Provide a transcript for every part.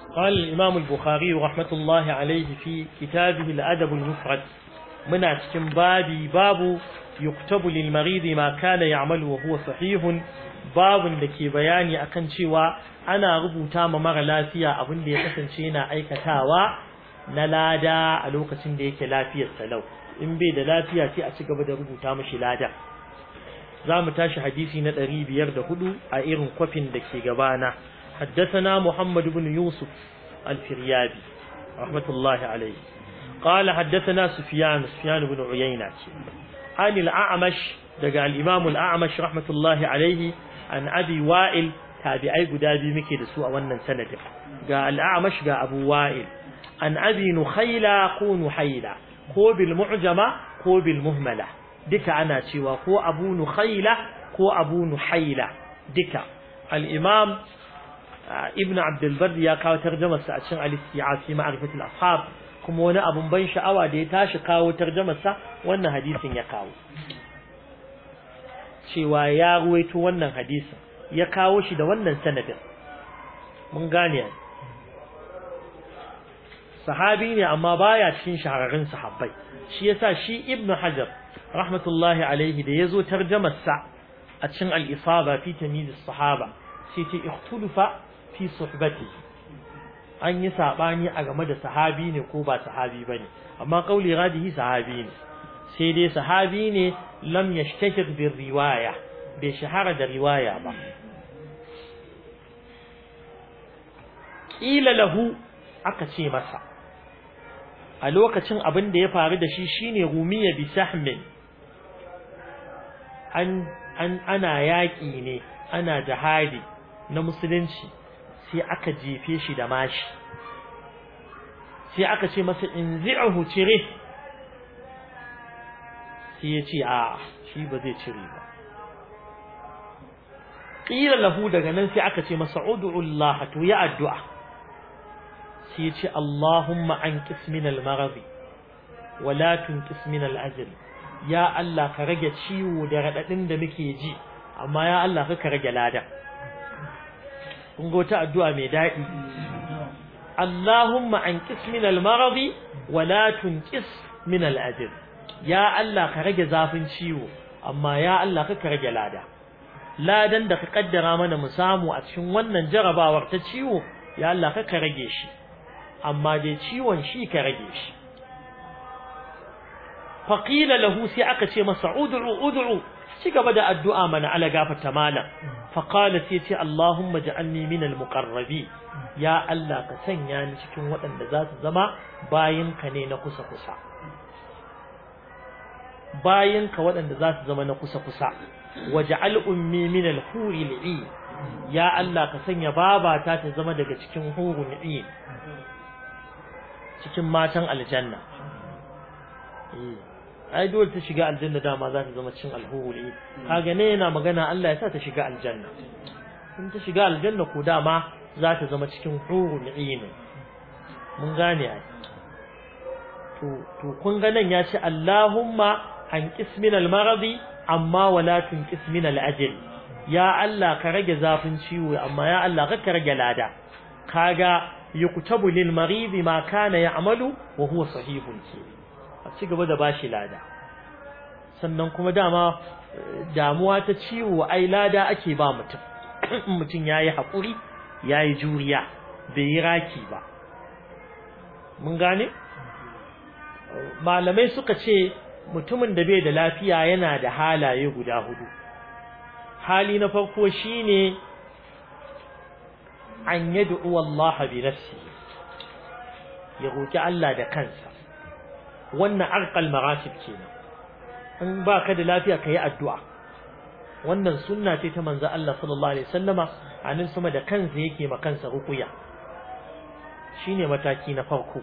قال الإمام البخاري رحمة الله عليه في كتابه الأدب المفرد من أتكم بابي باب يكتب للمريض ما كان يعمل وهو صحيح باب لكي بياني أكن شوى أنا ربو تام مغ لافيا أبن دي قسن شينا أي كتاوى نلادا ألوك سنديك لافيا سلو إن بيد لافيا تي أتكب دا ربو تام شلادا زام تاشي حديثي ندري بيرد هدو أئرن كوفين دكي غبانا حدثنا محمد بن يوسف الفريابي رحمة الله عليه قال حدثنا سفيان سفيان بن عيينة عن الأعمش دقى الإمام الأعمش رحمة الله عليه عن أبي وائل تابعي قدابي مكي دسوء ونن سند قال الأعمش قال أبو وائل عن أبي نخيلة قو نحيلة قو بالمعجمة قو بالمهملة دك أنا تشوى قو أبو نخيلة قو أبو نحيلة دك الإمام ibn abdulbar ya kawo tarjamarsa a cikin al-isti'ab fi ma'rifatul ashab kuma wani abun ban sha'awa da ya tashi kawo tarjamarsa wannan hadisin ya kawo cewa ya ruwaito wannan hadisin ya kawo shi da wannan sanadin mun gane sahabi ne amma baya cikin shahararrun sahabbai shi yasa shi ibn hajar rahmatullahi alaihi da yazo tarjamarsa a cikin al-isaba fi tamyiz as-sahaba sai ce ikhtulufa fi suhbati an yi sabani a game da sahabi ne ko ba sahabi bane amma kauli radihi sahabi ne sai dai sahabi ne lam yashtahir bir riwaya bai shahara da riwaya ba kila lahu aka ce masa a lokacin abin da ya faru da shi shine rumiya bi sahmin an an ana yaki ne ana jihadi na musulunci sai aka jefe shi da mashi sai aka ce masa in zi'ahu cire sai ya ce a shi ba zai cire ba ƙila lahu daga nan sai aka ce masa Allah to ya addu'a sai ya ce Allahumma an min al-maradi wa la tunqis min al-ajl ya Allah ka rage ciwo da radadin da muke ji amma ya Allah ka rage ladan kun ga wata addu'a mai daɗi Allahumma an ƙis min al-maradi wa la tunqis min al-ajr ya Allah ka rage zafin ciwo amma ya Allah ka rage lada ladan da ka kaddara mana mu samu a cikin wannan jarabawar ta ciwo ya Allah ka rage shi amma dai ciwon shi ka rage shi faqila lahu sai aka ce masa ud'u ud'u ci gaba da addu'a mana ala gafarta malam faqala sai ce Allahumma ja'alni minal muqarrabi ya Allah ka sanya ni cikin waɗanda za su zama bayinka ne na kusa kusa bayinka waɗanda za su zama na kusa kusa waj'al ummi minal huril ain ya Allah ka sanya babata ta zama daga cikin hurul ain cikin matan aljanna ai dole ta shiga aljanna dama za ta zama cin alhuri kaga ne yana magana Allah ya sa ta shiga aljanna in ta shiga aljanna ko dama za ta zama cikin hurul ain mun gane ai to to kun ga nan ya ce Allahumma an qismin almaradi amma wala tunqis min alajl ya Allah ka rage zafin ciwo amma ya Allah ka rage lada kaga yuktabu lil marid ma kana ya'malu wa huwa sahihun ke a ci gaba da bashi lada sannan kuma dama damuwa ta ciwo ai lada ake ba mutum mutum yayi hakuri yayi juriya bai yi raki ba mun gane malamai suka ce mutumin da bai da lafiya yana da halaye guda hudu hali na farko shine an yad'u Allah bi nafsihi ya roki Allah da kansa wannan arqal maratib kenan in baka da lafiya kai addu'a wannan sunna ce ta manzo Allah sallallahu alaihi wasallama anan sama da kansa yake ma kansa ruqya shine mataki na farko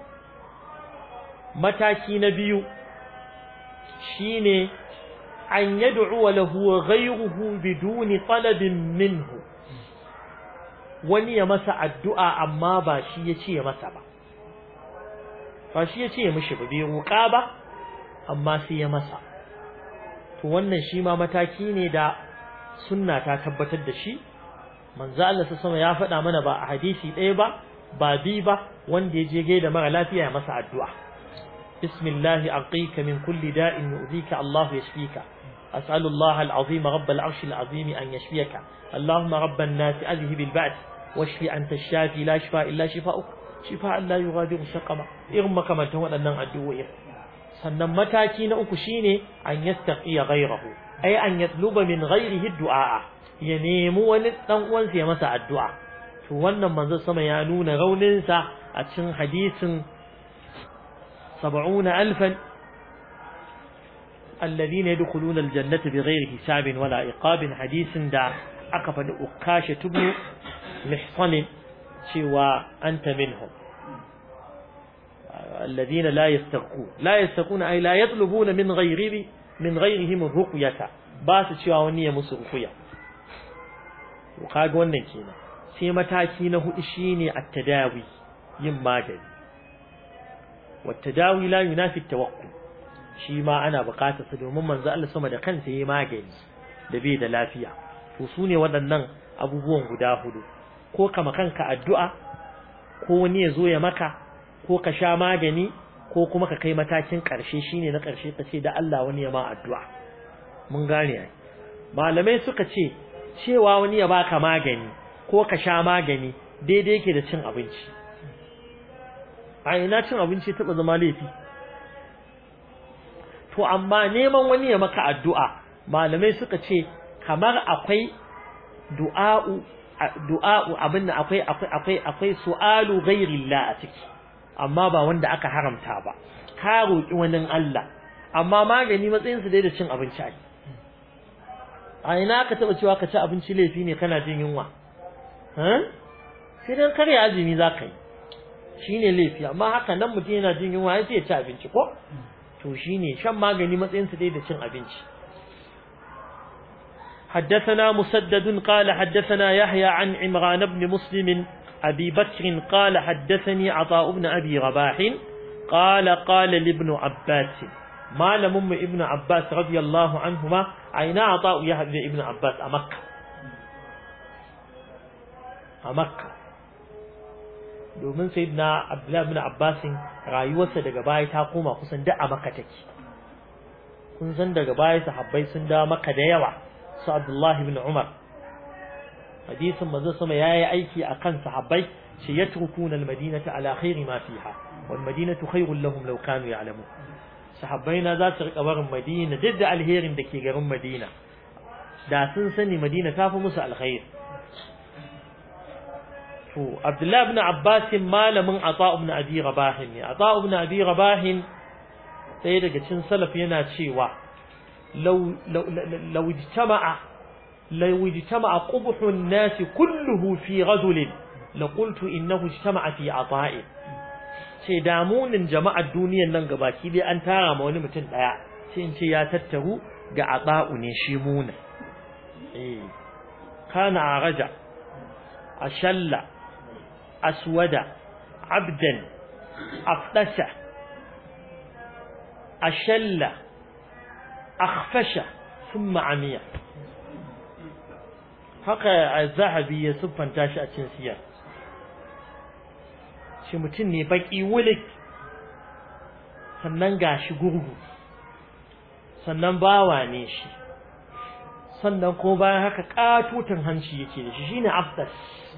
mataki na biyu shine an yad'u lahu ghayruhu biduni talabin minhu wani ya masa addu'a amma ba shi ya ce masa ba ba shi ya ce mishi ba bai roƙa ba amma sai ya masa to wannan shi ma mataki ne da sunna ta tabbatar da shi manzo Allah sama ya faɗa mana ba a hadisi ɗaya ba ba bi ba wanda ya je gaida mara lafiya ya masa addu'a bismillah aqika min kulli da'in yu'dhika Allah yashfika as'alu Allah al-azim rabb al-arsh al-azim an yashfiyaka Allahumma rabb an-nas adhhib al-ba's washfi anta ash-shafi la shifa illa shifa'uk shifa'an la yughadiru saqama irin makamantan waɗannan addu'o'i sannan mataki na uku shine an yastaqiya ghayrahu ay an yatluba min ghayrihi du'a ya nemi wani dan uwansa ya masa addu'a to wannan manzo sama ya nuna raunin sa a cikin hadisin 70000 alladhina yadkhuluna aljannata bighayri hisabin wala iqabin hadisin da aka faɗi ukasha tubnu mihsan cewa anta minhum الذين لا يسترقون لا يسترقون أي لا يطلبون من غيره من غيرهم الرقية باس cewa wani ya musu ruqya to kaga wannan kenan sai mataki na hudu shine at-tadawi yin magani wat-tadawi la yunafi at-tawakkul shi ma ana buƙatar sa domin manzo Allah sama da kansa yayi magani da bai da lafiya to sune waɗannan abubuwan guda hudu ko kama kanka addu'a ko wani ya zo ya maka ko ka sha magani ko kuma ka kai matakin ƙarshe shine na ƙarshe ka ce da Allah wani ya ma addu'a mun gane ai malamai suka ce cewa wani ya baka magani ko ka sha magani daidai yake da cin abinci a ina cin abinci taɓa zama laifi to amma neman wani ya maka addu'a malamai suka ce kamar akwai du'a'u du'a'u abin akwai akwai akwai akwai su'alu ghairillah a ciki amma ba wanda aka haramta ba ka roki wani Allah amma magani matsayin su dai da cin abinci ai a ina ka taba cewa ka ci abinci laifi ne kana jin yunwa eh sai dan kare azumi zaka yi shine laifi amma haka nan mutum yana jin yunwa sai ya ci abinci ko to shine shan magani matsayin su dai da cin abinci حدثنا مسدد قال حدثنا يحيى عن عمران بن مسلم أبي بكر قال حدثني عطاء بن أبي رباح قال قال لابن عباس ما لم ابن عباس رضي الله عنهما أين عطاء يحيى ابن عباس أمكة أمكة domin sayyidina Abdullah ibn Abbas rayuwarsa daga baya ta koma kusan da a Makka take kun san daga baya sahabbai sun da Makka da yawa su Abdullah ibn Umar hadisin manzo sama yayi aiki akan sahabbai shi yatrukuna almadinata ala khairi ma fiha wal madinatu khairul lahum law kanu ya'lamun sahabbai na za su rika barin madina duk da alherin da ke garin madina da sun sani madina ta fi musu alkhair to abdullah ibn abbas malamin ata ibn abi rabah ne ata ibn abi rabah sai daga cikin salaf yana cewa law law ijtama'a لو اجتمع قبح الناس كله في رجل لقلت إنه اجتمع في عطاء sai damunin jama'ar duniyar nan gabaki dai an tara ma wani mutum daya sai in ce ya tattaru ga ata'u ne shi muna eh kana araja ashalla aswada abdan afdasha ashalla akhfasha thumma amiya haka zahabi ya siffanta shi a cikin siyar shi mutum ne baki wulik sannan gashi gurgu sannan bawa ne shi sannan ko bayan haka katutan hanci yake da shi shine abdas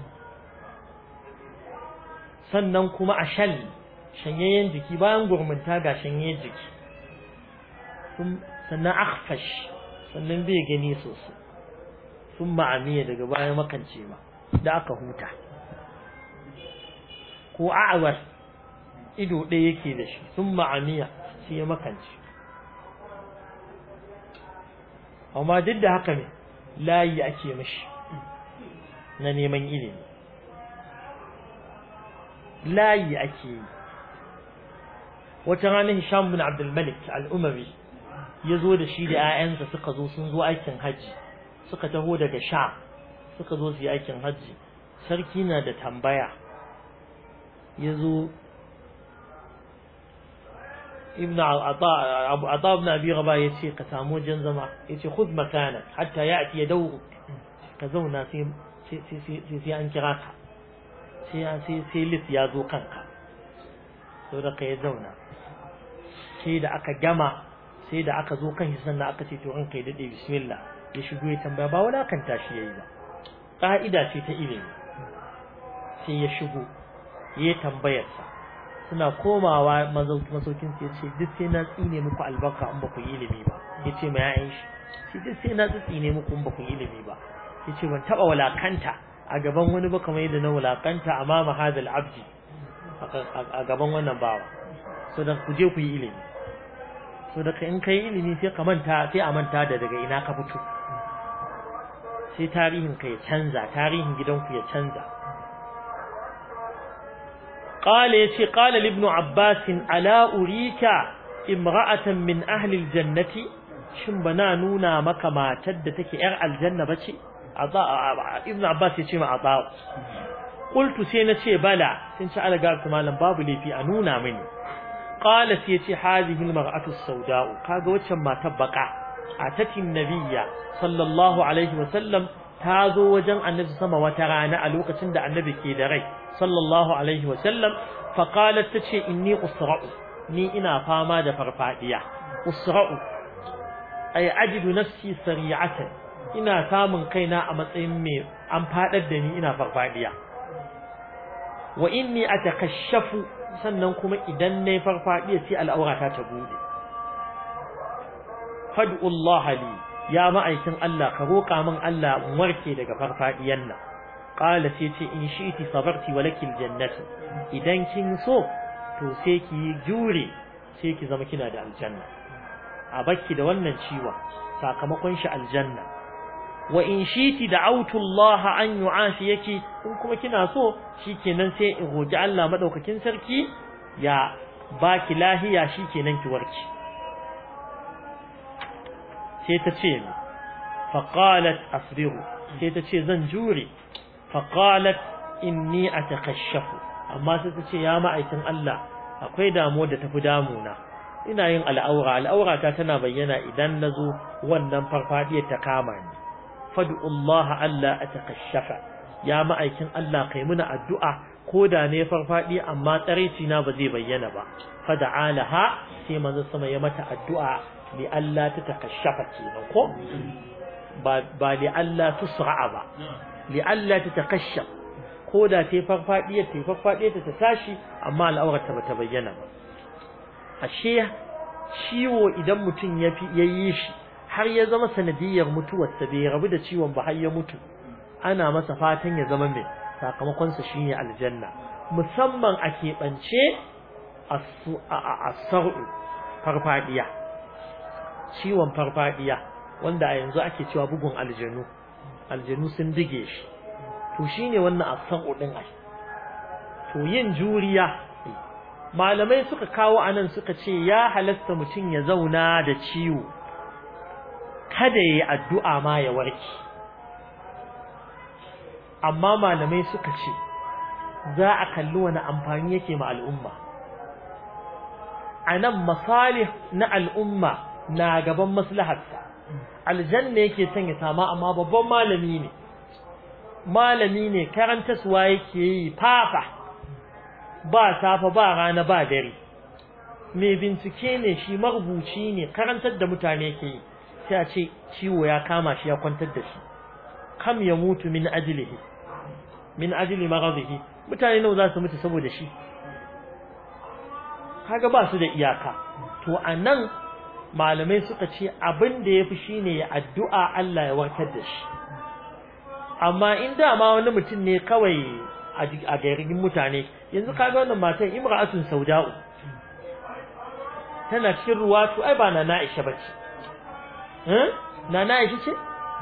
sannan kuma a shal shanyayyen jiki bayan gurmunta ga shanyayyen jiki sannan akhfash sannan bai gani sosai sun ma'amiya daga baya makance ma da aka huta ko a'awar ido ɗaya yake da shi sun ma'amiya shi ya makance amma duk da haka ne layi ake mashi na neman ilimi layi ake yi wata ranar Hisham bin Abdul Malik al-Umari ya zo da shi da 'ya'yansa suka zo sun zo aikin hajji suka taho daga sha suka zo su yi aikin hajji sarki na da tambaya ya zo ibn ata ibn abi raba ya ce ka samu wajen zama ya ce khud makana hatta ya ati ya dauru ka zauna sai sai an kira ka sai sai sai lis ya zo kanka so da kai zauna sai da aka gama sai da aka zo kan shi sannan aka ce to an kai dade bismillah ya shigo ya tambaya ba wala kan tashi yayi ba ka'ida ce ta ilimi sai ya shigo ya tambayarsa suna komawa masaukin su yace duk sai na tsine muku albarka in ba ku yi ilimi ba yace ma yayin shi shi duk sai na tsine muku in ba ku yi ilimi ba yace ban taba walakanta a gaban wani ba kamar yadda na walakanta amama hadal abdi a gaban wannan bawa so dan ku je ku yi ilimi so da in kai ilimi sai ka manta sai a manta da daga ina ka fito sai tarihin ka ya canza tarihin gidanku ya canza قال يتي قال لابن عباس ألا أريك امرأة من أهل الجنة شن بنا نونا مكا ما تدتك إر الجنة بشي عطاء ابن عباس يتي ما عطاء قلت سينتي بلا سنش على قالت مالا باب لي في أنونا مني قال سيتي هذه المرأة السوداء قال وشن ما تبقى أتت النبي صلى الله عليه وسلم تازو وجن النبي سما وترانا ألوك تند النبي كي دري sallallahu alaihi wasallam faƙalar ta ce inni usra'u ni ina fama da farfadiya usra'u ay ajidu nafsi sari'atan ina samun kaina a matsayin mai an fadar da ni ina farfadiya wa inni atakashafu sannan kuma idan nayi farfadiya sai al'aurata ta bude fad'u Allah li ya ma'aikin Allah ka roƙa min Allah in warke daga farfadiyan nan qala sai ce in shi'ti sabarti wa lakil jannatu idan kin so to sai ki jure sai ki zama kina da aljanna a bakki da wannan ciwon sakamakon shi aljanna wa in shi'ti da'awtu Allah an yu'afiyaki in kuma kina so shikenan sai in roki Allah madaukakin sarki ya baki lahiya shikenan ki warki sai ta ce faqalat asbiru sai ta ce zan jure فقالت inni atakashafu amma sai ta ce ya ma'aikin Allah akwai damuwa da tafi damuna ina yin al'aura al'aura ta tana bayyana idan nazo wannan farfadiyar ta kama ni fad'u Allah alla atakashafa ya ma'aikin Allah kai muna addu'a koda ne farfadi amma tsareci na ba zai bayyana ba fada'alaha sai manzo sama ya mata addu'a li Allah ta takashafa kenan ko ba ba li Allah tusra'a ba li'alla ta takashaf ko da ta farfadiyar ta farfadiyar ta tashi amma al'aurata bata bayyana ba ashe ciwo idan mutum ya fi yayi shi har ya zama sanadiyar mutuwar sa bai rabu da ciwon ba har ya mutu ana masa fatan ya zama mai sakamakon sa shine aljanna musamman a keɓance as-sar'u farfadiya ciwon farfadiya wanda a yanzu ake cewa bugun aljanu aljanu sun dige shi to shine wannan asabu din ai to yin juriya malamai suka kawo anan suka ce ya halasta mutum ya zauna da ciwo kada yayi addu'a ma ya warke amma malamai suka ce za a kalli wani amfani yake ma al'umma anan masalih na al'umma na gaban maslaharsa aljanna yake son ya sama amma babban malami ne malami ne karantaswa yake yi fafa ba safa ba rana ba dare mai bincike ne shi marubuci ne karantar da mutane yake yi sai a ce ciwo ya kama shi ya kwantar da shi kam ya mutu min ajlihi min ajli maghadihi mutane nawa za su mutu saboda shi kaga ba su da iyaka to anan malamai suka ce abin da yafi shine ya addu'a Allah ya warkar da shi amma in dama wani mutum ne kawai a garin mutane yanzu kaga wannan matan imra'atun sauda'u tana cikin ruwatu ai ba na Aisha bace eh na Aisha ce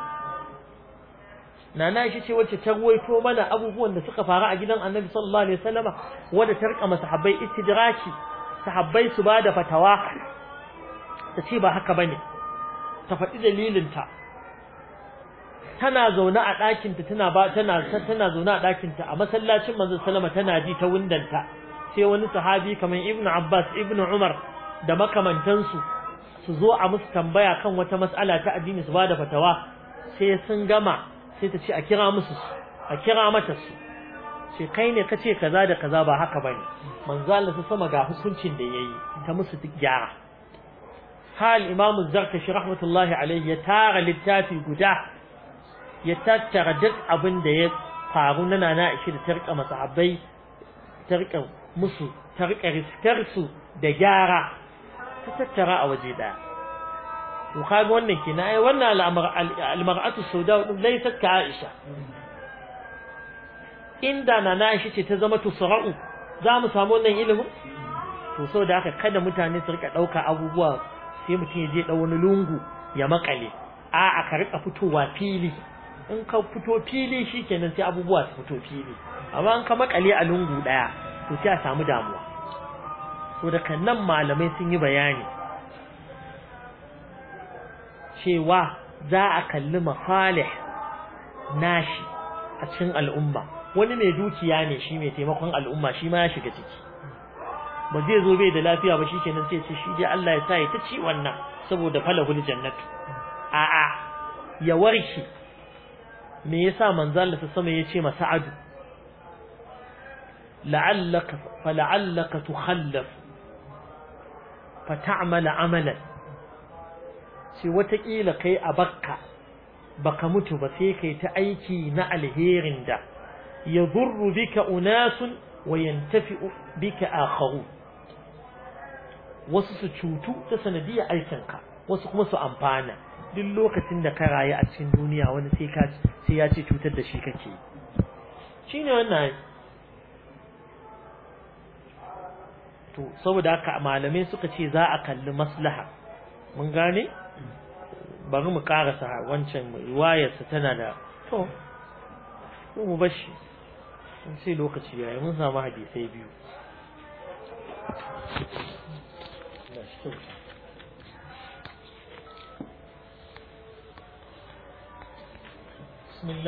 Nana Aisha ce wacce ta ruwaito mana abubuwan da suka faru a gidan Annabi sallallahu alaihi wasallama wanda ta rika masahabbai istidraki sahabbai su bada fatawa ta ce ba haka bane ta faɗi dalilinta tana zaune a ɗakinta tana ba tana tana zaune a ɗakinta a masallacin manzon sallama tana ji ta windanta sai wani sahabi kamar Ibn Abbas Ibn Umar da makamantansu su zo a musu tambaya kan wata mas'ala ta addini su bada fatawa sai sun gama sai ta ce a kira musu a kira mata su ce kai ne kace kaza da kaza ba haka bane manzo Allah ta sama ga hukuncin da yayi ta musu duk gyara hal imamu zarkashi rahmatullahi alaihi ya tara littafi guda ya tattara duk abin da ya faru na nana ishi da tarka masahabbai tarka musu tarka riskar su da gyara ta tattara a waje daya to kaga wannan kina ai wannan al-mar'atu sauda din laysat ka Aisha inda nana ishi ce ta zama tusra'u za mu samu wannan ilimin to saboda haka kada mutane su rika dauka abubuwa sai mutum ya je da wani lungu ya makale a a ka rika fitowa fili in ka fito fili shikenan sai abubuwa su fito fili amma in ka makale a lungu daya to sai a samu damuwa so da nan malamai sun yi bayani cewa za a kalli masalih nashi a cikin al'umma wani mai dukiya ne shi mai taimakon al'umma shi ma ya shiga ciki ba zai zo bai da lafiya ba shi kenan sai ce shi dai Allah ya sa ya ta ci wannan saboda falahul jannatu a a ya warke me yasa manzo Allah ta sama yace masa adu la'allaka fala'allaka tukhallaf fata'mal amalan sai watakila kai a bakka baka mutu ba sai kai ta aiki na alherin da yadurru bika unasun wa yantafi'u bika akharu wasu su cutu ta sanadiyar aikinka wasu kuma su amfana duk lokacin da ka rayu a cikin duniya wani sai ka sai ya ce cutar da shi kake shine wannan to saboda haka malamai suka ce za a kalli maslaha mun gane bari mu karasa wancan riwayarsa tana da to mu bashi sai lokaci yayi mun samu hadisai biyu بسم الله